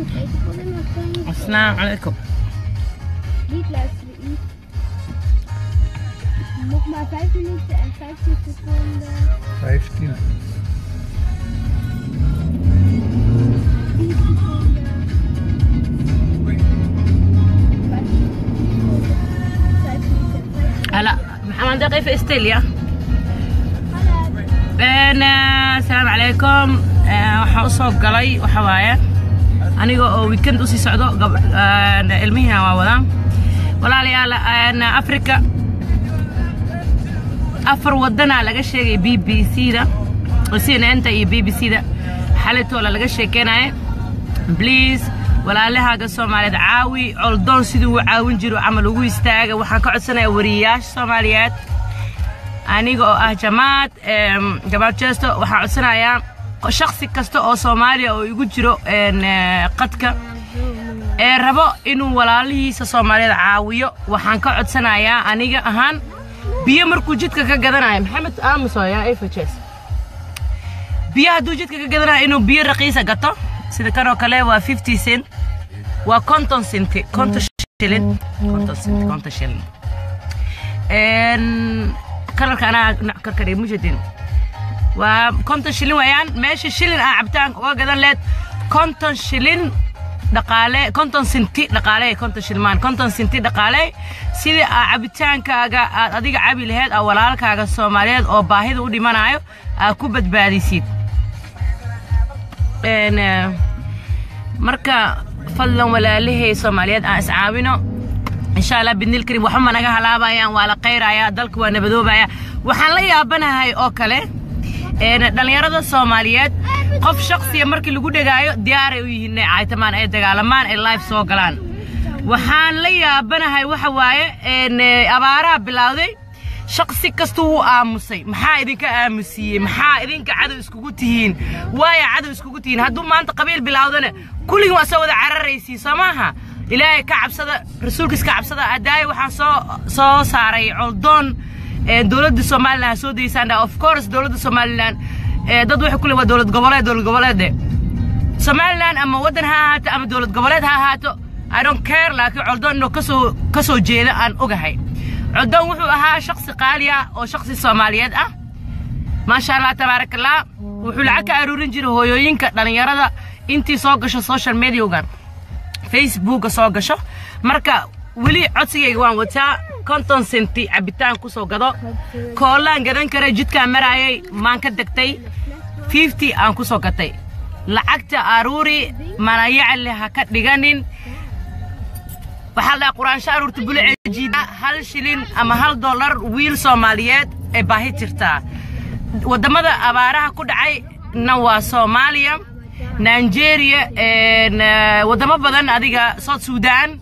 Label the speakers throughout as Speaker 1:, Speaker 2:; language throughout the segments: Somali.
Speaker 1: asalaamu calaykum
Speaker 2: Niet luisteren, Yves. Nog maar 5 minuten en 15 seconden.
Speaker 3: 15.
Speaker 2: 10 seconden. 5 minuten.
Speaker 1: هلا محمد دقي في استيليا
Speaker 2: Hallo.
Speaker 1: een asalaamu calaykum Een, waxaa usoo galay waxa waaye aniga oo weekend usii socdo gab- een, ilmihiina waa wadaan walaalayaal een, africa afar wadanaa laga sheegay b b c da cnn-ta iyo b b c da xalitoola laga sheekeynaya bliis walaalahaaga soomaaliyeed caawi coldoon siduu u caawin jiro camal ugu istaaga waxaan ka codsanayaa wariyayaasha soomaaliyeed aniga oo ah jamaad em, jamaad jeesto waxaan codsanayaa shaksi kasta oo soomaaliya oo igu jiro een, eh, qadka ee rabo inuu walaalihiisa soomaaliyeed caawiyo waxaan ka codsanayaa aniga ahaan biyo markuu jidka ka gadanayo maxamed aamus waa yaa efajes biyo hadduu jidka ka gadanayo inuu biyo raqiisa gato sida kanoo kale waa 50 cent waa konton senti konton shilin konton senti konton shilin een kalarka anaa dhinac ka kadhig mujadin waa konton shilin weeyaan meesha shilin aa cabitaanka uga gadan leed konton shilin dhaqaale konton sinti dhaqaale konton shilmaan konton sinti dhaqaale sidii aa cabitaankaaga aad adiga cabi laheyd aa walaalkaaga soomaaliyeed oo baahida u dhimanayo aa ku badbaadisid een eh, marka fadlan walaalahay soomaaliyeed aan iscaawino insha allah bidnil karim waxba naga halaabayaan waa la qayraya dalka waa nabadoobaya waxaan la yaabanahay oo kale een, dhallinyarada soomaaliyeed qof shaksiya markii lagu dhegaayo diyaaray u yihiin inay caaytamaan ay dagaalamaan ay live soo galaan waxaan la yaabanahay waxa waaye een, eh, abaaraha bilowday shaksi kasta wuu aamusay maxaa idinka aamusiiyey maxaa idinka cadow iskugu tihiin waaya cadow iskugu tihiin hadduu maanta qabiil bilowdana kulligin waa soo wada cararaysiin soo maaha ilaahay ka cabsada rasuulkiis ka cabsada adaayo waxaan soo soo saaray coldoon ee, dowladda somalilan ha soo daysaan of course dowladda somalilan ee, dad waxay ku leeyihin waa dowlad goboleed dowlad goboleede somalilan ama waddan ha ahaato ama dowlad goboleed ha ahaato i don't care laakiin coldoon inuu kasoo ka soo jeeda aan ogahay coldoon wuxuu ahaa shaksi qaali ah oo shaksi soomaaliyeed ah maasha allah tabaaraka allah wuxuu lacag ka aruurin jiray hooyooyinka dhallinyarada intii soo gasho social mediagan facebooka soo gasho marka weli codsigayga waan wataa konton senti cabitaan ku soo gado koolaan gadan kara jidkaan maraayay maan ka degtay fifty aan ku soo gatay lacagta aruuri manayacle ha ka dhiganin waxaa la dhahaa quraansho aruurta bulaceejiida hal shilin ama hal dollar wiil soomaaliyeed ee baahi jirtaa waddamada abaaraha ku dhacay na waa soomaaliya nigeria een, eh, waddamo badan adiga south sudan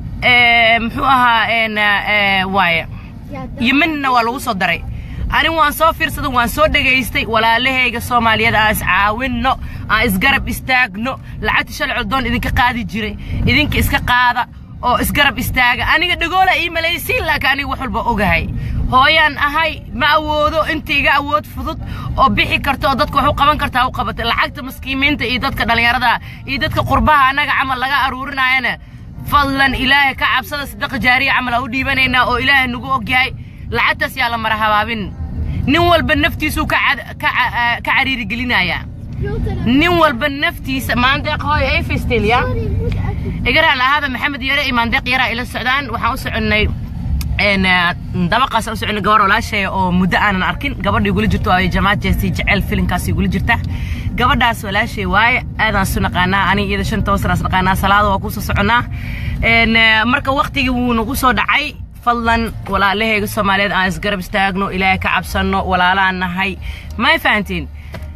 Speaker 1: eh, muxuu ahaa een, eh, waaye yemenna waa lagu soo daray ani waan soo fiirsaday waan soo dhegaystay walaalahayga soomaaliyeed aan iscaawinno aan isgarab istaagno lacagta shalay coldoon idinka qaadi jiray idinka iska qaada oo isgarab istaaga aniga dhagoola ii malaysiin laakiin aniga wax walba ogahay hooyaan ahay ma awoodo inta iga awood fudud oo bixi karta oo dadka wax u qaban kartaa u qabata lacagta maskiimiinta iyo dadka dhallinyarada iyo dadka qurbaha annaga camal laga aruurinayana fadlan ilaahay ka cabsada sadaqa jaariya camal aa u dhiibanaynaa oo ilaahay nagu ogyahay lacagtaas yaa la mara habaabin nin walba naftiisuu ka cad- ka ca- ka cariiri gelinayaa nin walba naftiisa maandeeq hooy ay festelya igara lahaada maxamed yare iyo maandeeq yaraa ila socdaan waxaan u soconnay een, eh, dabaqaas aan u soconnay gabar walaashay oo muddo aanan arkin gabadha igula jirto ay jamaad jeesti jecel filinkaas igula jirta gabadhaas walaashay waaye aadaan su naqaanaa aniga iyada shan toban sanaas naqaanaa salaada waa kusoo soconnaa Een, eh, marka waqtigii wuu nagu soo dhacay fadlan walaalahayga soomaaliyeed aan isgarab istaagno ilaahay ka cabsanno walaalaan nahay may fahantiin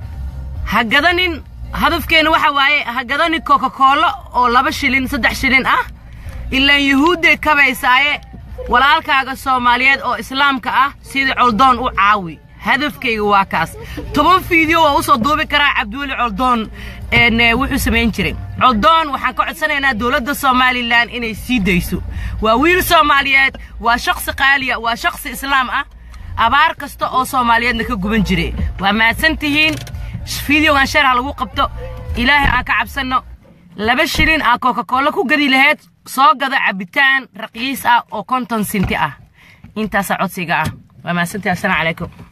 Speaker 1: ha gadanin hadafkeena waxa waaye ha gadanin coca cola oo laba shilin saddex shilin ah ilaan yuhuudday kabaysaaye walaalkaaga soomaaliyeed oo islaamka ah sidii coldoon u caawi hadafkayga waa kaas toban fiideo waa usoo duubi karaa cabdiweli coldoon een, eh, wuxuu samayn jiray coldoon waxaan ka codsanaynaa dowladda somalilan inay sii dayso waa wiil soomaaliyeed waa shaksi qaaliya waa shaksi islaam ah abaar kasta oo soomaaliyeedna ka guban jiray waa mahadsan tihiin fideogan sheer ha lagu qabto ilaahay aan ka cabsanno laba shilin aa coca-cola ku gadi lahayd soo gada cabitaan raqiis ah oo konton sinti ah intaasaa codsiga ah waa mahadsantahi assalaamu calaykum